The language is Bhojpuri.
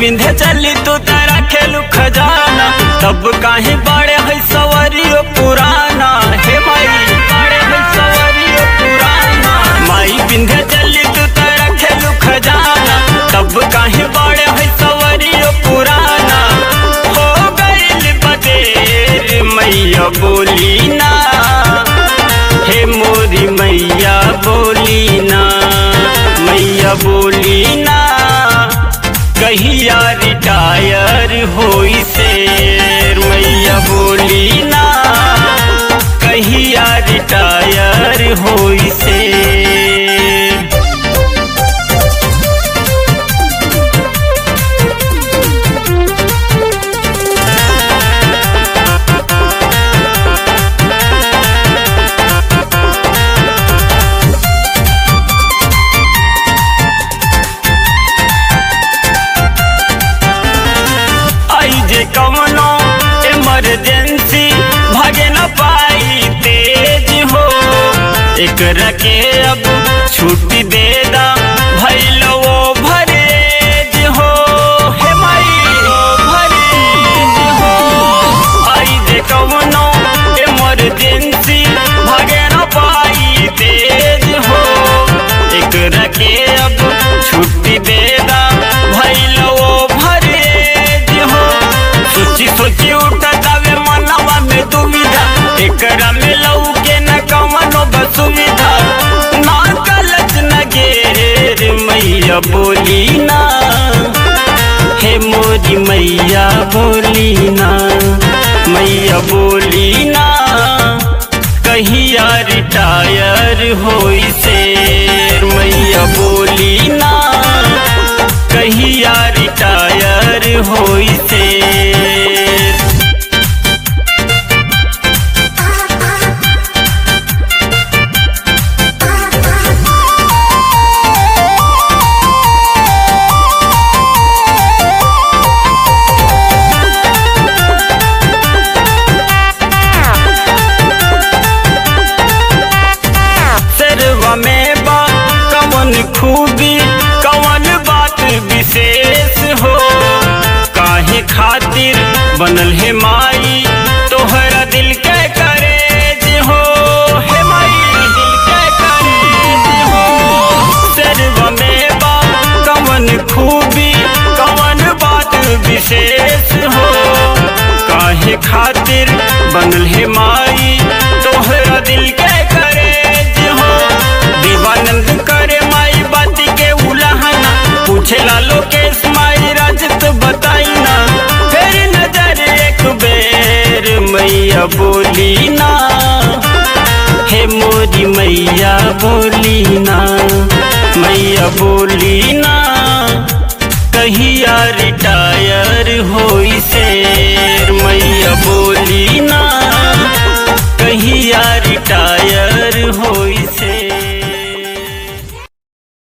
बिंधे चली तू तारा खेलू खजाना तब काहे बड़े है सवरियो पुराना हे माई बड़े है सवरियो पुराना माई बिंधे चली तू तारा खेलू खजाना तब काहे बड़े है सवरियो पुराना हो गइल बदेर मैया बोली ना हे मोरी मैया बोली ना मैया बोली ना कहिया रिटायर होई से मैया बोली ना कहिया रिटायर होई से आई जे कवनो इमरजेंसी भागे न पाई तेज हो एकरा के अब छुट्टी दे दा भइल वो भरेज हो हे माई ओ भरेज हो आई जे कवनो इमरजेंसी भागे न पाई तेज हो एकरा के अब छुट्टी दे दा भइल वो भरेज हो सोची सोची उठतावे मनवा में दुविधा एकरा में लौके न कवनो बसुविधा ना गलत न गेर मैया बोली ना हे मोरी मैया बोली ना मैया बोली ना कहिया रिटायर होई से मैया बोली ना कहिया रिटायर होई से सरवा में बा कवन खूबी कवन बात विशेष हो काहे खातिर बनल है माई तोहरा दिल के करेज हो हे माई दिल के करेज हो सरवा में बा कवन खूबी कवन बात विशेष हो काहे खातिर बनल है माई तोहरा दिल के करेज हो दीवानंद करे माई बाती के उलाहना पूछे लालो केस माई राजत बताई ना फिर नजर एक बेर मैया बोली ना हे मोरी मैया बोली ना मैया बोली ना कहिया रिटा